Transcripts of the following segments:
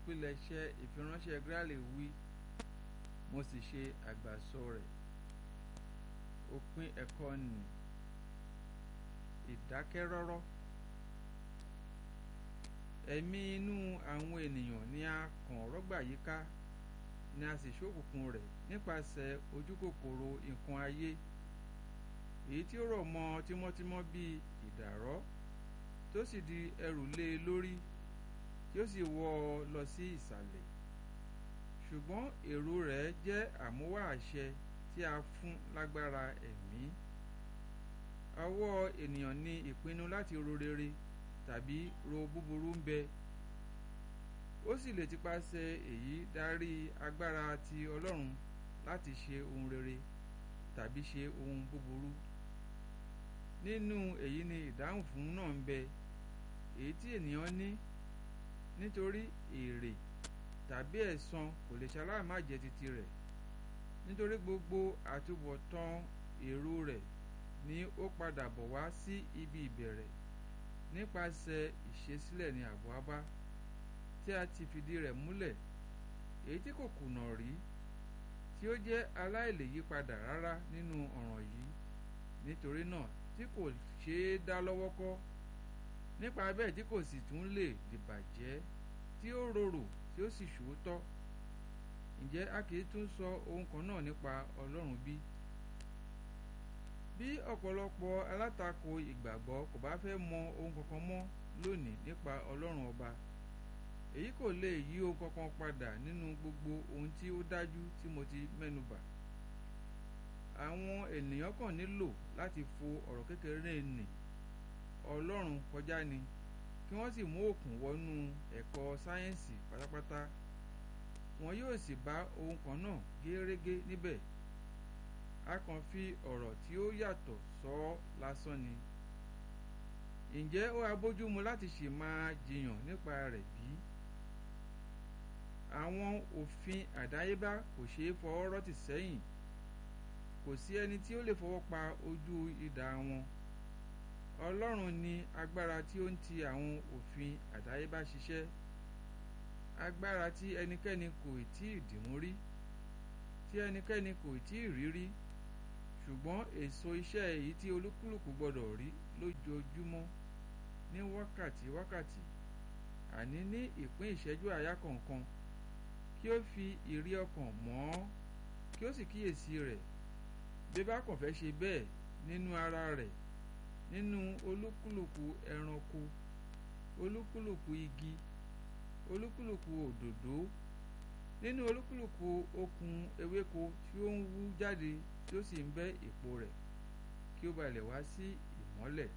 ìpilẹ̀ṣẹ̀ ìfiránṣẹ́ Gráàlì wí mo sì ṣe àgbàsọ rẹ̀ òpin ẹ̀kọ́ nì ìdákẹ́rọ́rọ́ ẹ̀mí inú àwọn ènìyàn ni a kàn rọ́gbà yíká ni a sì ṣókùnkùn rẹ̀ nípasẹ̀ ojúkòkòrò nǹkan ayé èyí tí ó rọ̀ mọ́ tímọ́tímọ́ bíi ìdàrọ́ tó sì di ẹrù lé e lórí tí ó sì wọ́ ọ lọ sí ìsàlẹ̀ ṣùgbọ́n èrò rẹ̀ jẹ́ àmúwá àṣẹ tí a fún lágbára ẹ̀mí ọwọ́ ènìyàn ní ìpinnu láti ro rere tàbí ro búburú ń bẹ ó sì lè tipasẹ̀ èyí darí agbára ti Ọlọ́run láti ṣe ohun rere tàbí ṣe ohun búburú nínú èyí ni ìdáhùn fún náà ń bẹ èyí tí ènìyàn ní nítorí èrè tàbí ẹ̀san kò lè ṣaláì má jẹ́ titi rẹ̀ nítorí gbogbo àtúbọ̀tán èrò rẹ̀ ni ó padà bọ̀ wá sí ibi ìbẹ̀rẹ̀ nípasẹ̀ ìṣesílẹ̀ ní àbọ̀ abá tí a ti fìdí rẹ̀ múlẹ̀ èyí tí kò kùnà rí tí ó jẹ́ aláìlèyípadà rárá nínú ọ̀ràn yìí nítorí náà tí kò ṣeé dá lọ́wọ́ kọ́ nípa bẹ́ẹ̀ tí kò sì tún lè dìbàjẹ́ tí ó rorò tí ó sì ṣòótọ́ ǹjẹ́ a kì í tún sọ ohun kan náà nípa Ọlọ́run bí? bí ọ̀pọ̀lọpọ̀ alátakò ìgbàgbọ́ kò bá fẹ́ mọ ohun kankan mọ́ lónìí nípa Ọlọ́run ọba èyí kò lè yí ohun kankan padà nínú gbogbo ohun tí ó dájú tí mo ti mẹ́nubà àwọn ènìyàn kàn nílò láti fo ọ̀rọ̀ kékeré nì Ọlọ́run kọjá ni kí wọ́n sì mú òkun wọnú ẹ̀kọ́ sáyẹ́ǹsì pátápátá wọn yóò sì bá ohun kan náà gérégé níbẹ̀ a kàn fi ọ̀rọ̀ tí ó yàtọ̀ sọ ọ́ lásán ni ǹjẹ́ ó abójúmu láti ṣì máa jiyàn nípa rẹ̀ bí? àwọn òfin àdáyébá kò ṣeé fọwọ́ rọ́tì sẹ́yìn kò sí ẹni tí ó lè fọwọ́ pa ojú idà wọn Ọlọ́run ní agbára tí ó ń ti àwọn òfin àdáyébá ṣiṣẹ́ agbára tí ẹnikẹ́ni kò tí ì dìmú rí tí ẹnikẹ́ni kò tí ì rí rí ṣùgbọ́n èso iṣẹ́ èyí tí olúkúlùkù gbọ́dọ̀ rí lójoojúmọ́ ní wákàtí wákàtí àní ní ìpín ìṣẹ́jú àyá kọ̀ọ̀kan kí ó fi ìrí ọkàn mọ́ ọ́ kí ó sì kíyèsí rẹ̀ bí bá kàn fẹ́ ṣe bẹ́ẹ̀ nínú ara rẹ̀ nínú olúkúlùkù ẹranko olúkúlùkù igi olúkúlùkù òdòdó nínú olúkúlùkù okùn ewéko tí ó ń wú jáde tí ó sì ń bẹ́ èpo rẹ̀ kí ó ba lè wá sí ìmọ́lẹ̀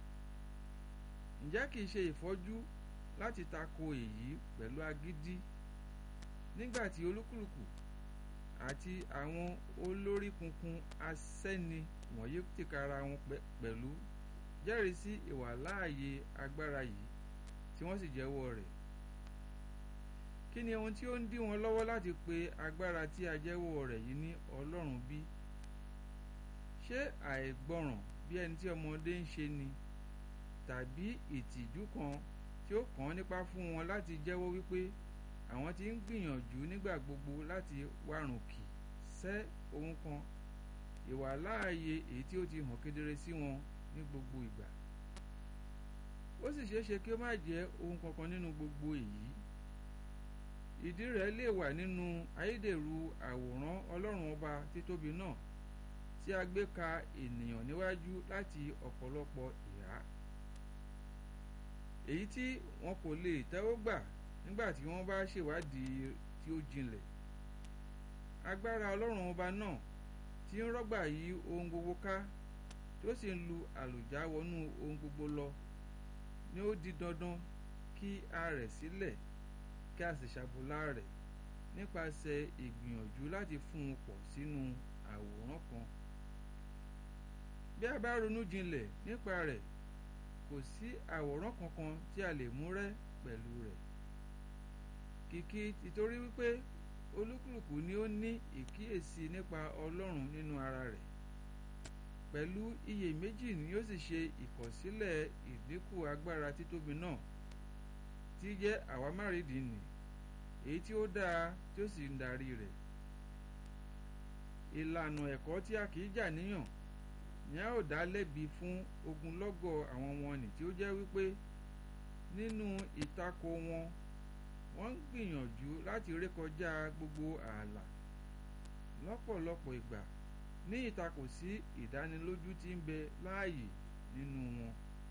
ǹjẹ́ kìí ṣe ìfọ́jú láti tako èyí pẹ̀lú agídí nígbà tí olúkúlùkù àti àwọn olórí kunkun asẹ́ni wọ̀nyí tìkára wọn pẹ̀lú jẹ́rìí sí ìwàláàyè agbára yìí tí wọ́n sì jẹ́wọ́ rẹ̀ kí ni ohun tí ó ń dí wọn lọ́wọ́ láti pe agbára tí a jẹ́wọ́ rẹ̀ yìí ní Ọlọ́run bí? ṣé àìgbọràn bí ẹni tí ọmọdé ń ṣe ni tàbí ìtìjú kan tí ó kàn án nípa fún wọn láti jẹ́wọ́ wípé àwọn tí ń gbìyànjú nígbà gbogbo láti wárùnkì sẹ́ ohun kan ìwàláàyè èyí tí ó ti hàn kedere sí wọn ní gbogbo ìgbà ó sì ṣeé ṣe kí ó má jẹ́ ohun kankan nínú gbogbo èyí ìdí rẹ̀ lè wà nínú ayédèrú àwòrán ọlọ́run ọba títóbi náà tí a gbé ka ènìyàn níwájú láti ọ̀pọ̀lọpọ̀ ìhà èyí tí wọn kò lè tẹ́wọ́ gbà nígbà tí wọ́n bá ṣèwádìí tí ó jinlẹ̀ agbára ọlọ́run ọba náà tí ń rọ́gbà yí ohun gbogbo ká tó sì ń lu àlùjá wọnú ohun gbogbo lọ ni ó di dandan kí a rẹ̀ sílẹ̀ kí a sì ṣàbùlà rẹ̀ nípasẹ̀ ìgbìyànjú láti fún un pọ̀ sínú àwòrán kan bí a bá ronú jinlẹ̀ nípa rẹ̀ kò sí àwòrán kankan tí a lè mú rẹ́ pẹ̀lú rẹ̀ kìkì títorí wípé olúkúlùkù ni ó ní ìkíyèsí nípa ọlọ́run nínú ara rẹ̀ pẹ̀lú iyèméjì ni ó sì ṣe ìkọ̀sílẹ̀ ìdínkù agbára títóbi náà tí jẹ́ àwámárìdì nì èyí tí ó dáa tí ó sì ń darí rẹ̀ ìlànà ẹ̀kọ́ tí a kì í jà níyàn ni a ó dá lẹ́bi fún ogunlọ́gọ̀ àwọn wọ̀nnì tí ó jẹ́ wípé nínú ìtakò wọn wọ́n ń gbìyànjú láti rékọjá gbogbo ààlà lọ́pọ̀lọpọ̀ ìgbà ní ìtakò sí ìdánilójú tí ń bẹ láàyè nínú wọn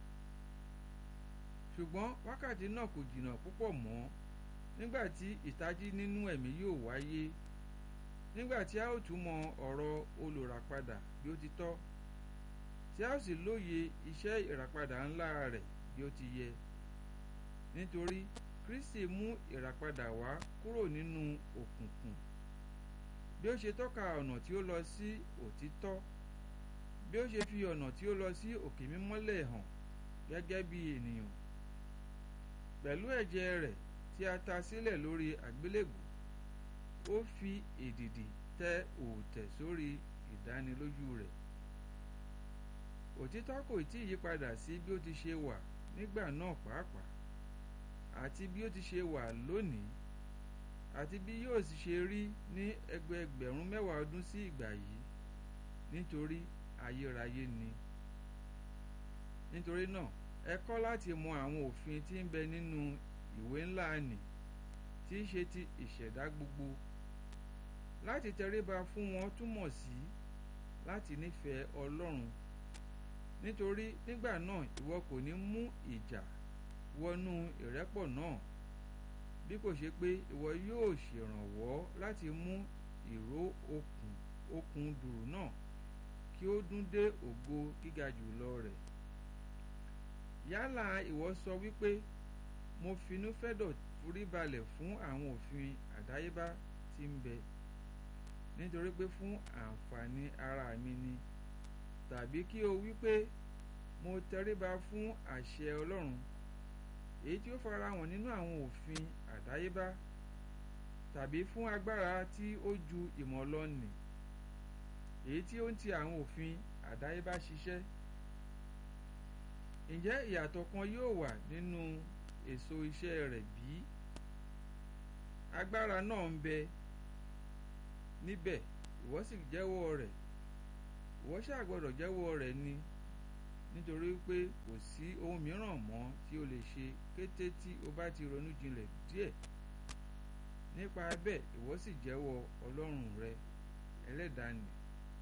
ṣùgbọ́n wákàtí náà kò jìnnà púpọ̀ mọ́ nígbà tí ìtají nínú ẹ̀mí yóò wáyé nígbà tí a ó túmọ̀ ọ̀rọ̀ olùràpadà bí ó ti tọ́ tí a ó sì lóye iṣẹ́ ìràpadà ńlá rẹ̀ bí ó ti yẹ nítorí Kristi mú ìràpadà wá kúrò nínú òkùnkùn bí ó ṣe tọ́ka ọ̀nà tí ó lọ sí òtítọ́ bí ó ṣe fi ọ̀nà tí ó lọ sí òkè mímọ́lẹ̀ hàn gẹ́gẹ́ bí ènìyàn pẹ̀lú ẹ̀jẹ̀ rẹ̀ tí a ta sílẹ̀ lórí àgbélébù ó fi èdìdì tẹ òòtẹ̀ sórí ìdánilójú rẹ̀ òtítọ́ kò tí ì yípadà sí bí ó ti ṣe wà nígbà náà pàápàá àti bí ó ti ṣe wà lónìí àti bí yóò sì ṣe rí ní ẹgbẹẹgbẹ̀rún mẹ́wàá ọdún sí ìgbà yìí nítorí ayérayé ni nítorí náà ẹ kọ́ láti mọ àwọn òfin tí ń bẹ nínú ìwé ńlá nì tí í ṣe ti ìṣẹ̀dá gbogbo láti tẹríba fún wọn túmọ̀ sí láti nífẹ̀ẹ́ Ọlọ́run nítorí nígbà náà ìwọ kò ní mú ìjà wọnú ìrẹ́pọ̀ náà bí kò ṣe pé ìwọ yóò ṣèrànwọ́ láti mú ìró okùn okùn dùrù náà kí ó dún dé ògo gíga jùlọ rẹ̀ yálà ìwọ sọ wípé mo finúfẹ́dọ̀ foríbalẹ̀ fún àwọn òfin àdáyébá tí ń bẹ nítorí pé fún àǹfààní ara mi ni tàbí kí o wípé mo tẹríba fún àṣẹ Ọlọ́run èyí tí ó farahàn nínú àwọn òfin àdáyébá tàbí fún agbára tí ó ju ìmọ̀ lọ nì èyí tí ó ń ti àwọn òfin àdáyébá ṣiṣẹ́ ǹjẹ́ ìyàtọ̀ kan yóò wà nínú èso iṣẹ́ rẹ̀ bí? agbára náà ń bẹ níbẹ̀ ìwọ sì jẹ́wọ́ rẹ̀ ìwọ ṣáà gbọ́dọ̀ jẹ́wọ́ rẹ̀ ni nítorí pé kò sí ohun mìíràn mọ́ tí o lè ṣe kété tí o bá ti ronú jinlẹ̀ díẹ̀ nípa bẹ́ẹ̀ ìwọ sì jẹ́wọ́ Ọlọ́run rẹ ẹlẹ́dàá nì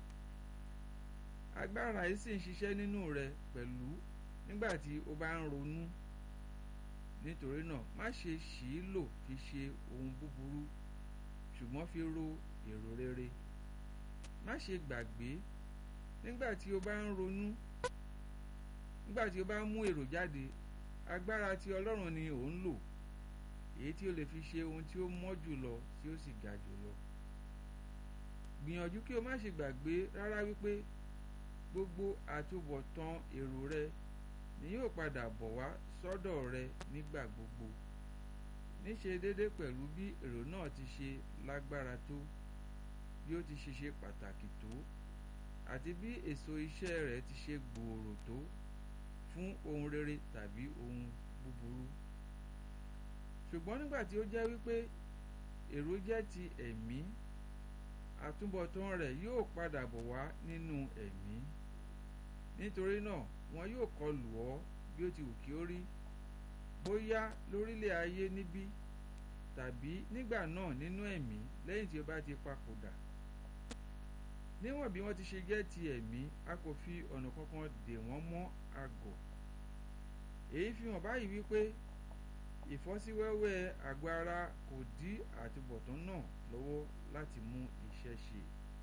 agbára yìí sì ń ṣiṣẹ́ nínú rẹ pẹ̀lú nígbà tí o bá ń ronú nítorí náà má ṣe ṣì í lò fi ṣe ohun búburú ṣùgbọ́n fi ro èrò rere má ṣe gbàgbé nígbà tí o bá ń ronú nígbà tí o bá ń mú èrò jáde agbára tí Ọlọ́run ni ò ń lò èyí tí o lè fi ṣe ohun tí ó mọ́ jùlọ tí ó sì ga jùlọ gbìyànjú kí o má ṣe gbàgbé rárá wípé gbogbo àtúbọ̀tán èrò rẹ ni yóò padà bọ̀ wá sọ́dọ̀ rẹ nígbà gbogbo níṣe déédé pẹ̀lú bí èrò náà ti ṣe lágbára tó bí ó ti ṣe ṣe pàtàkì tó àti bí èso iṣẹ́ rẹ̀ ti ṣe gbòòrò tó fún ohun rere tàbí ohun búburú ṣùgbọ́n nígbà tí ó jẹ́ wípé èrò jẹ́ ti ẹ̀mí àtúbọ̀tán rẹ̀ yóò padà bọ̀ wá nínú ẹ̀mí nítorí náà wọn yóò kọlù ọ́ bí ó ti wù kí ó rí bóyá lórílẹ̀ ayé níbí tàbí nígbà náà nínú ẹ̀mí lẹ́yìn tí ó bá ti papòdà níwọ̀n bí wọ́n ti ṣe jẹ́ ti ẹ̀mí a kò fi ọ̀nà kankan dè wọ́n mọ́ àgọ̀ èyí fi hàn báyìí wípé ìfọ́síwẹ́wẹ́ àgọ́ ara kò dí àtúbọ̀tán náà lọ́wọ́ láti mú iṣẹ́ ṣe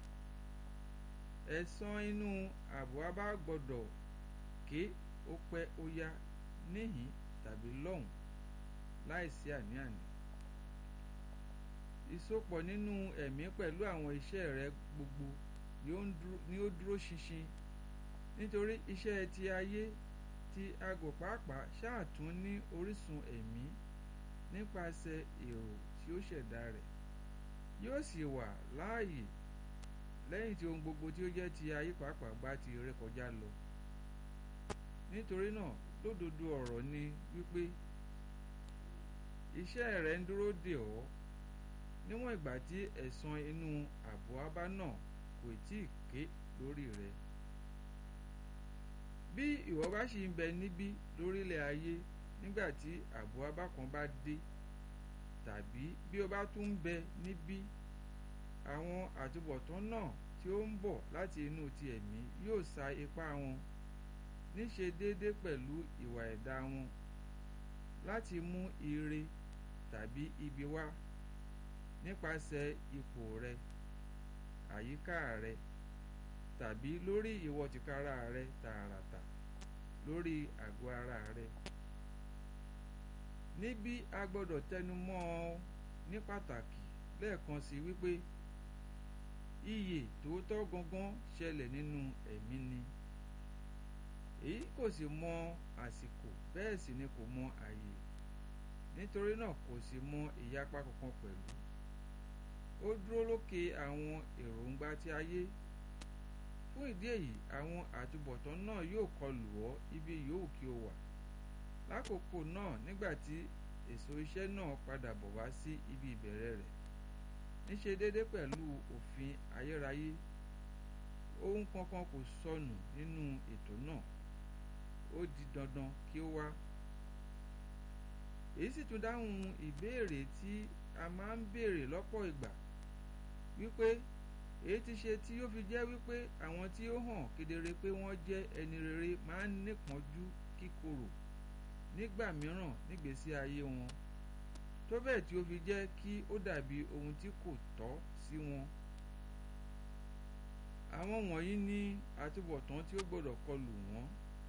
ẹ̀san inú ààbò abá gbọ́dọ̀ ké ó pẹ́ ó yá níhìn tàbí lọ́hùn láìsí àní-àní ìsopọ̀ nínú ẹ̀mí pẹ̀lú àwọn iṣẹ́ rẹ gbogbo ni ó dúró ṣinṣin nítorí iṣẹ́ ti ayé ti aago pàápàá ṣáà tún ní orísun ẹ̀mí nípasẹ̀ èrò tí ó ṣẹ̀dá rẹ̀ yóò sì wà láàyè lẹ́yìn tí ohun gbogbo tí ó jẹ́ ti ayé pàápàá bá ti rékọjá lọ nítorí náà lódodo ọ̀rọ̀ ni wípé iṣẹ́ rẹ̀ ń dúró dè ọ́ níwọ̀n ìgbà tí ẹ̀san inú àbúwábá náà kò tí ì ké lórí rẹ bí ìwọ bá sì ń bẹ níbí lórílẹ̀ ayé nígbà tí àbúwábá kan bá dé tàbí bí o bá tún ń bẹ níbí àwọn àtúbọ̀tán náà tí ó ń bọ̀ láti inú ti ẹ̀mí yóò sa ipá wọn níṣe déédé pẹ̀lú ìwà ẹ̀dá wọn láti mú ire tàbí ibi wá nípasẹ̀ ipò rẹ àyíká rẹ tàbí lórí ìwọ tìkára rẹ tààràtà lórí àgọ́ ara rẹ níbí a gbọ́dọ̀ tẹnu mọ́ ọ ní pàtàkì lẹ́ẹ̀kan sí wípé iyè tòótọ́ gangan ṣẹlẹ̀ nínú ẹ̀mí ni èyí kò sì mọ àsìkò bẹ́ẹ̀ sì ni kò mọ àyè nítorí náà kò sì mọ ìyapa kankan pẹ̀lú ó dúró lókè àwọn èròǹgbà ti ayé fún ìdí èyí àwọn àtúbọ̀tán náà yóò kọlù ọ́ ibi yòówù kí o wà lákòókò náà nígbà tí èso iṣẹ́ náà padà bọ̀ wá sí ibi ìbẹ̀rẹ̀ rẹ̀ níṣe déédé pẹ̀lú òfin ayérayé ohun kankan kò sọnù nínú ètò náà ó di dandan kí ó wá èyí sì tún dáhùn ìbéèrè tí a máa ń béèrè lọ́pọ̀ ìgbà wípé èyí ti ṣe tí ó fi jẹ́ wípé àwọn tí ó hàn kedere pé wọ́n jẹ́ ẹni rere máa ń nípọ́njú kíkorò nígbà mìíràn nígbésí ayé wọn tó bẹ́ẹ̀ tí ó fi jẹ́ kí ó dàbí ohun tí kò tọ́ sí wọn. àwọn wọ̀nyí ní àtúbọ̀tán tí ó gbọ́dọ̀ kọlù wọ́n.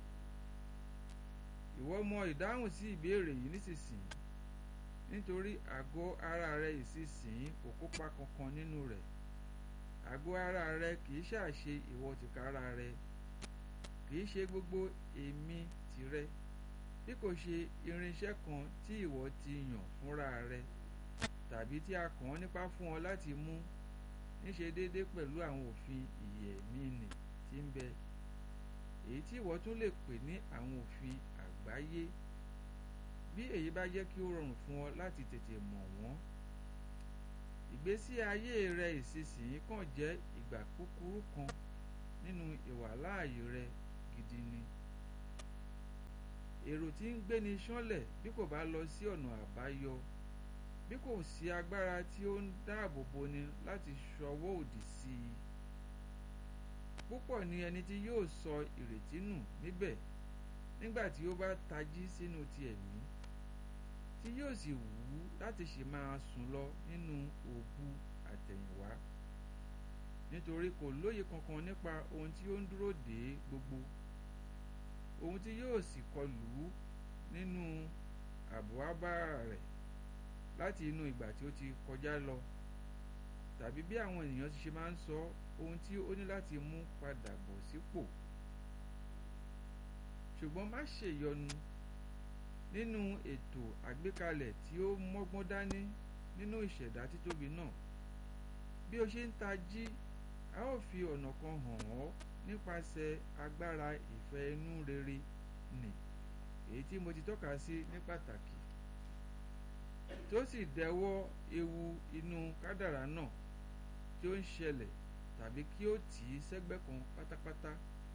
ìwọ mọ ìdáhùn sí ìbéèrè yìí nísinsìnyí nítorí àgọ́ ara rẹ ìsinsìnyí kò kópa kankan nínú rẹ̀ àgọ́ ara rẹ kìí ṣàṣe ìwọ tìkára rẹ kìí ṣe gbogbo èmi tìrẹ bí kò ṣe irinṣẹ́ kan tí ìwọ ti yàn fúnra rẹ tàbí tí a kàn án nípa fún ọ láti mú níṣe déédé pẹ̀lú àwọn òfin ìyè ẹ̀mí nì tí ń bẹ èyí tí ìwọ tún lè pè ní àwọn òfin àgbáyé bí èyí bá jẹ́ kí ó rọrùn fún ọ láti tètè mọ̀ wọ́n ìgbésí ayé rẹ ìsinsìnyí kàn jẹ́ ìgbà kúkúrú kan nínú ìwàláàyè rẹ gidi ni èrò tí ń gbéni ṣánlẹ̀ bí kò bá lọ sí ọ̀nà àbáyọ bí kò sí agbára tí ó ń dáàbò boni láti ṣọwọ́ òdì sí i púpọ̀ ni ẹni tí yóò sọ ìrètí nù níbẹ̀ nígbà tí ó bá tají sínú ti ẹ̀mí tí yóò sì wù ú láti ṣe máa sùn lọ nínú òbu àtẹ̀yìnwá nítorí kò lóye kankan nípa ohun tí ó ń dúró dé gbogbo ohun tí yóò sì kọlù ú nínú àbúwábá rẹ̀ láti inú ìgbà tí ó ti kọjá lọ tàbí bí àwọn ènìyàn ti ṣe máa ń sọ ohun tí ó ní láti mú padà bọ̀ sípò ṣùgbọ́n má ṣèyọnu nínú ètò àgbékalẹ̀ tí ó mọ́gbọ́n dání nínú ìṣẹ̀dá títóbi náà bí o ṣe ń tají a ó fi ọ̀nà kan hàn ọ́ nípasẹ̀ agbára ìfẹ́ inú rere nì èyí tí mo ti tọ́ka sí ní pàtàkì tó sì dẹwọ́ ewu inú kádàrá náà tí ó ń ṣẹlẹ̀ tàbí kí ó tì í sẹ́gbẹ́ kan pátápátá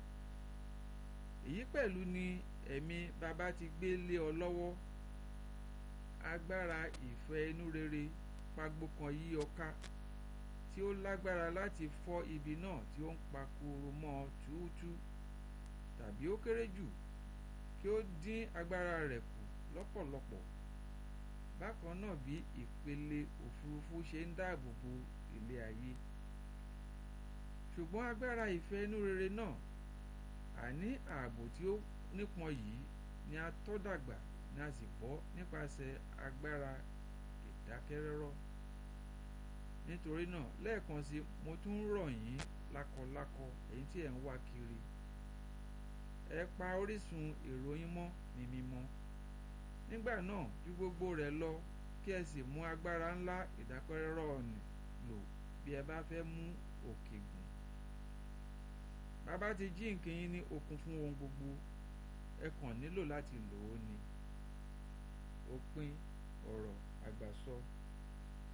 èyí pẹ̀lú ni ẹ̀mí bàbá ti gbé lé ọ lọ́wọ́ agbára ìfẹ́ inú rere pagbo kan yí ọ ká tí ó lágbára láti fọ́ ibi náà tí ó ń pakuru mọ́ ọ túútú tàbí ó kéré jù kí ó dín agbára rẹ̀ kù lọ́pọ̀lọpọ̀ bákan náà bí ìpele òfurufú ṣe ń dáàbò bo ilé ayé ṣùgbọ́n agbára ìfẹ́ inú rere náà àní ààbò tí ó nípọn yìí ni a tọ́ dàgbà ni a sì bọ́ nípasẹ̀ agbára ìdákẹ́rọ́rọ́ nítorí náà lẹ́ẹ̀kan sí mo tún rọ̀ yín lákọlákọ èyí tí ẹ̀ ń wá kiri ẹ pa orísun èrò yín mọ́ ní mímọ́ nígbà náà ju gbogbo rẹ̀ lọ kí ẹ sì mú agbára ńlá ìdákẹ́rọ́rọ́ nì lò bí ẹ bá fẹ́ mú òkè gùn bàbá ti jí nǹkan yín ní okun fún ohun gbogbo ẹ kàn nílò láti lò ó ni òpin ọ̀rọ̀ àgbàsọ